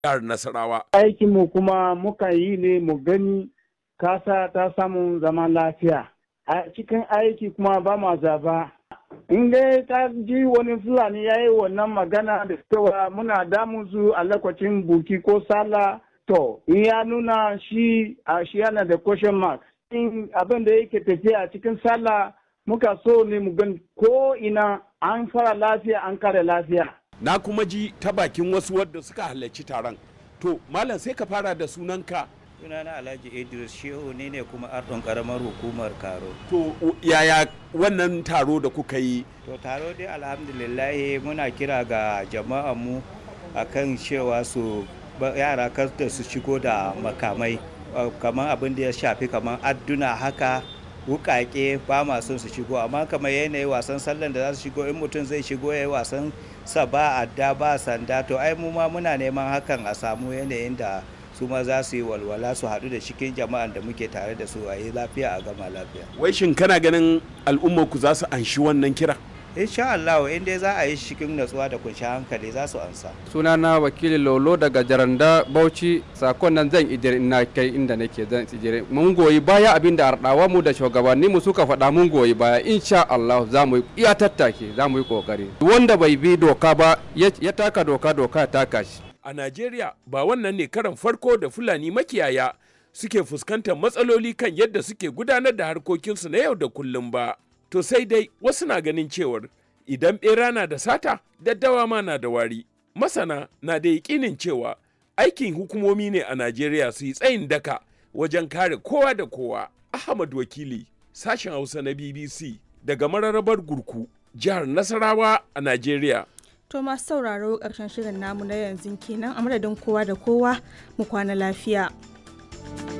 jihar Nasarawa. Aikinmu kuma muka yi ne mu gani kasa ta samu zaman lafiya. A cikin aiki kuma ba ma zaba. In dai ta ji wani Fulani ya yi wannan magana da cewa muna damun su a lokacin buki ko sala to in ya nuna shi a shi yana da question mark. In abin da yake tafiya a cikin sallah muka so ne mu gani ko ina an fara lafiya an kare lafiya. Na kuma ji ta bakin wasu wadda suka halarci taron. To, Malam sai ka fara da sunanka. sunana alhaji idris shehu ne ne kuma ardon karamar hukumar karo To, yaya wannan taro da kuka yi? to taro dai alhamdulillahi muna kira ga jama'a mu akan cewa su ba- yara kar da su shigo da makamai uh, kamar abin da ya shafi kamar adduna haka wukake ba ma son su shigo amma kamar yanayi wasan sallan da za su shigo in mutum zai shigo ya yi wasan sa ba adda ba sanda to ai mu ma muna neman hakan a samu yanayin da su ma za su yi walwala su haɗu da cikin jama'an da muke tare da su a yi lafiya a gama lafiya Wai shin kana ganin al'ummar ku za su anshi wannan kira? insha Allah in dai za a yi shi cikin natsuwa da kunshi hankali za su ansa sunana wakili lolo daga jaranda bauchi sakon nan zan ijire ina kai inda nake zan ijire mun goyi baya abin da ardawa mu da shugabanni mu suka faɗa mun goyi baya insha Allah za mu yi iya tattake za mu yi kokari wanda bai bi doka ba ya ya taka doka doka ya taka shi A Najeriya ba wannan ne karan farko da Fulani makiyaya suke fuskantar matsaloli kan yadda suke gudanar da harkokinsu na yau da kullum ba. To sai dai wasu na ganin cewar idan ɓera na da sata, daddawa ma na da wari. Masana na da yaƙinin cewa aikin hukumomi ne a Najeriya su yi tsayin daka wajen kare kowa da kowa. Ahmad Wakili, sashen Hausa na BBC daga mararrabar Gurku, jihar Nasarawa a Najeriya. To masu sauraro ƙarshen shirin namu na yanzu kenan a madadin kowa da kowa mu kwana lafiya.